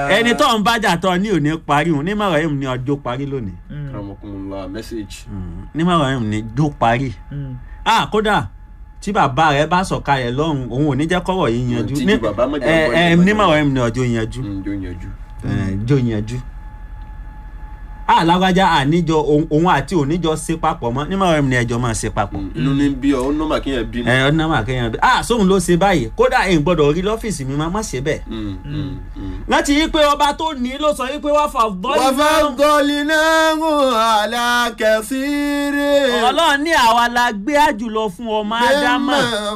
ẹni tó ń bájà tó ní òní parí òun nímọ̀ràn yìí ní ọjọ́ parí lónìí karamokunla message. nímọ̀ràn yìí ní ọjọ́ parí ah kódà tí bàbá rẹ bá sọ̀kalẹ̀ lọ́rùn òun ò ní jẹ́ kọ́rọ̀ yìí yanjú tí Ní- ju bàbá mọ̀jà ẹ bọ́ ẹ ìjọba nímọ̀ràn yìí ní ọjọ́ yanjú Mm, jó yanjú. jó yanjú ah lágbájá àníjọ òun- òun àti oníjọ ṣe papọ̀ mọ́ nímọ̀ràn yìí ní ẹjọ́ máa ṣe papọ̀ Mm, inú ní bí ọ ó nọ́mà kéèyàn bínú. ẹ ọdún náà máa kéèyàn bí ah sóhun ló ṣe báyìí kódà èyí gbọ́dọ̀ rí lọ́fíìsì mi máa má ṣe bẹ́ẹ̀ Mm, mm, mm. láti yí pé ọba tó ní ló sọ yí pé wọ́n fà bọ́ọ̀lù náà وفضلناه على كثير ọlọ́run ní àwa la gbé àjùlọ fún ọmọ ádámà مما